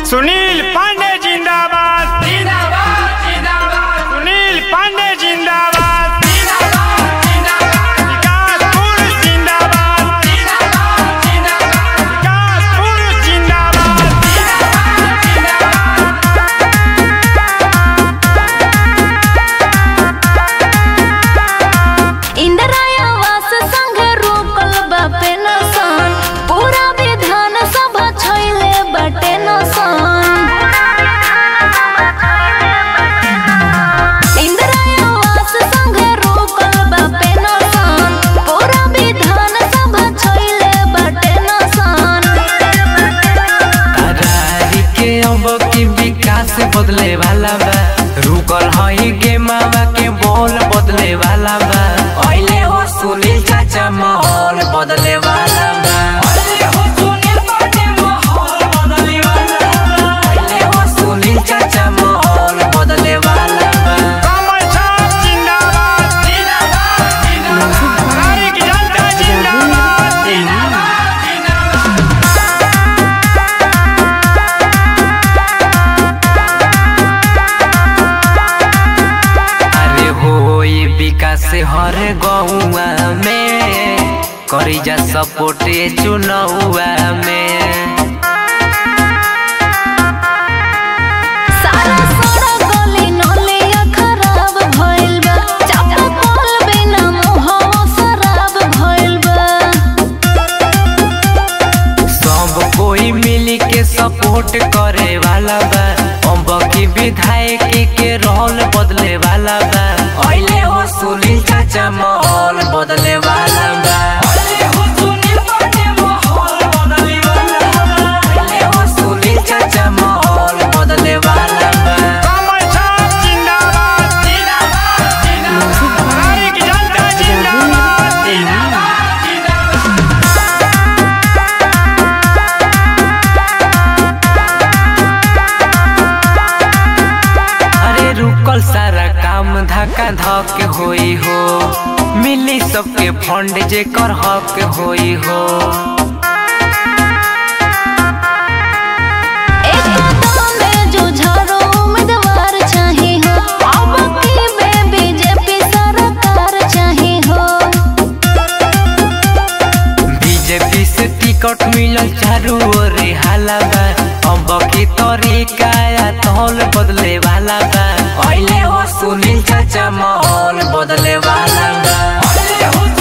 सुनील पांडे जिंदाबाद जिंदाबाद जिंदाबाद सुनील पांडे जिंदाबाद जिंदाबाद जिंदाबाद विकास पुरुष जिंदाबाद जिंदाबाद जिंदाबाद विकास पुरुष जिंदाबाद इंदिरायावास संघ रोकल बापे नसन पूरा विधान सभा छैले बटे नसन इंदिरायावास संघ रोकल बापे नसन पूरा विधान सभा छैले बटे नसन रारी के अब की विकास बदले वाला बा रुकल हई गे मावा के बोल बदले वाला बा अहिले हो सुनील चाचा माहौल बदले वाला बा अहिले हो सुनील पाटे माहौल बदले वाला बा अहिले हो सुनील चाचा माहौल बदले वाला बा कमल छाप जिंदाबाद नागरिक जनता जिंदाबाद अरे होई विकास हर गौआ में करी जा सपोर्टे चुनौआ में सारा सड़क गली नलिया खराब भइल बा चापाकल बिना मुहवा शराब भइल बा सब कोई मिली के सपोर्ट करे वाला बा अब की विधायक के रोल बदले वाला बा अहिले हो सुनील चाचा माहौल बदले वाला बा अहिले हो सुनील पाटे माहौल बदले वाला बा अहिले हो सुनील चाचा माहौल बदले वाला बा कमल छाप जिंदाबाद नागरिक जनता जिंदाबाद अरे रुकल सारा काम धक्का धक होई हो मिली सबके फंड जे कर हक होई हो एक कदम में जो झारो उम्मीदवार चाहे हो अब की बे बीजेपी सरकार चाहे हो बीजेपी से टिकट मिलल चारू ओर हाला बा अब की तरीका या तौल बदले वाला बा अहिले हो सुनील चाचा माहौल बदले वाला बा अहिले हो